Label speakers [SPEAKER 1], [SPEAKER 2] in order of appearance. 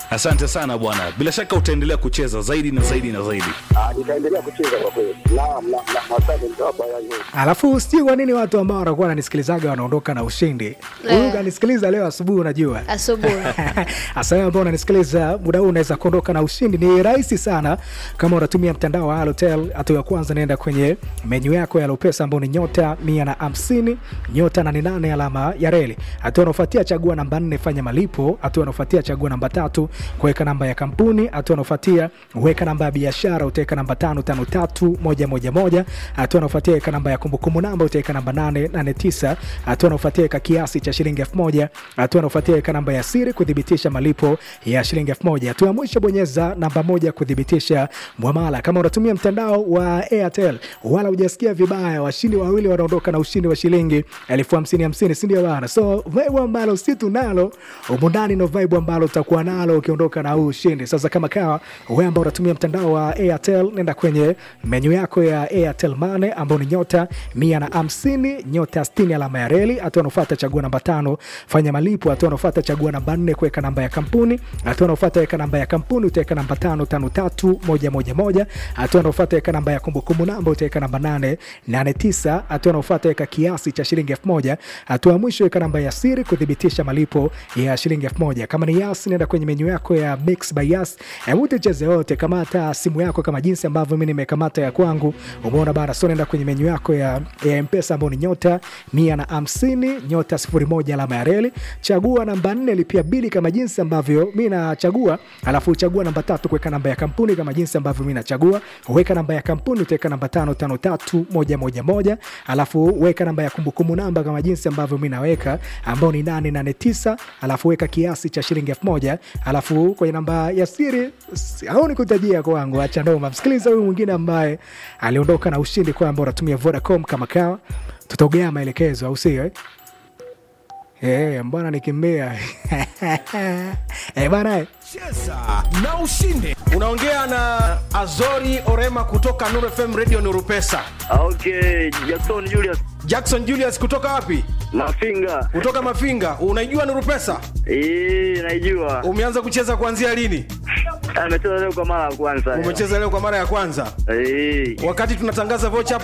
[SPEAKER 1] Asante sana bwana, bila shaka utaendelea kucheza zaidi na zaidi na zaidi.
[SPEAKER 2] Ah, nitaendelea kucheza kwa kweli. Naam, na na asante nitawapa ya nyingi.
[SPEAKER 3] Alafu sijui kwa nini watu ambao wanakuwa wananisikilizaga wanaondoka na ushindi. Huyu
[SPEAKER 4] Eh.
[SPEAKER 3] kanisikiliza leo asubuhi, unajua
[SPEAKER 4] asubuhi
[SPEAKER 3] hasa wewe ambao unanisikiliza muda huu unaweza kuondoka na ushindi. Ni rahisi sana kama unatumia mtandao wa Halotel. Hatua ya kwanza, naenda kwenye menyu yako ya Lopesa ambao ni nyota mia na hamsini nyota nane nane alama ya reli. Hatua inaofuatia, chagua namba nne, fanya malipo. Hatua inaofuatia, chagua namba tatu, kuweka namba ya kampuni. Hatua inaofuatia, weka namba ya biashara, utaweka namba tano tano tatu moja moja moja. Hatua inaofuatia, weka namba ya kumbukumbu namba, utaweka namba nane nane tisa. Hatua inaofuatia, weka kiasi cha shilingi elfu moja. Hatua inaofuatia, weka namba ya siri kuthibitisha malipo ya shilingi elfu moja. Hatua ya mwisho, bonyeza namba moja kuthibitisha mwamala. Kama unatumia mtandao wa Airtel wala hujasikia vibaya, washindi wawili wanaondoka na ushindi wa shilingi elfu hamsini hamsini, si ndio bana? So vibe ambalo si tunalo humu ndani ndo vibe ambalo utakuwa nalo ukiondoka na huu ushindi. Sasa kama kawa wewe ambao unatumia mtandao wa Airtel, nenda kwenye menyu yako ya Airtel Money ambao ni nyota mia na hamsini nyota sitini alama ya reli. Hatua unaofuata chagua namba tano fanya malipo. Hatua unaofuata chagua namba nne kuweka namba ya kampuni. Hatua unaofuata weka namba ya kampuni, utaweka namba tano tano tatu moja moja moja. Hatua unaofuata weka namba ya kumbukumbu namba, utaweka namba nane nane tisa. Hatua unaofuata weka kiasi cha shilingi elfu moja. Hatua ya mwisho weka namba ya siri kuthibitisha malipo ya shilingi elfu moja. Kama ni Yas, nenda kwenye menyu yako ya Mix by Yas, hebu tucheze wote. Kamata simu yako kama jinsi ambavyo mimi nimekamata ya kwangu, umeona bana. So nenda kwenye menyu yako ya, ya Mpesa ambao ni nyota mia na hamsini nyota sifuri moja alama ya reli, chagua namba nne lipia bili kama jinsi ambavyo mi nachagua, alafu chagua namba tatu kuweka namba ya kampuni kama jinsi ambavyo mi nachagua. Weka namba ya kampuni utaweka namba tano tano tatu moja moja moja, alafu weka namba ya kumbukumbu namba kama jinsi ambavyo mi naweka ambao ni nane nane tisa, alafu weka kiasi cha shilingi elfu moja alafu kwenye namba ya siri s- au nikutajia kwangu, acha noma. Msikiliza huyu mwingine ambaye aliondoka na ushindi kwamba unatumia Vodacom kama kawa, tutaogea maelekezo au sio eh? Eh, mbwana nikimbia eh, bana eh.
[SPEAKER 5] Cheza na ushinde. Unaongea na Azori Orema kutoka Nuru FM Radio Nuru Pesa.
[SPEAKER 2] Okay, Jackson Julius
[SPEAKER 5] Jackson Julius kutoka wapi?
[SPEAKER 2] Mafinga.
[SPEAKER 5] Kutoka Mafinga. Unaijua Nuru Pesa?
[SPEAKER 2] Eh, naijua.
[SPEAKER 5] Umeanza kucheza kuanzia lini?
[SPEAKER 2] Ametoa leo kwa mara ya kwanza.
[SPEAKER 5] Umecheza leo kwa mara ya kwanza.
[SPEAKER 2] Eh.
[SPEAKER 5] Wakati tunatangaza vocha hapo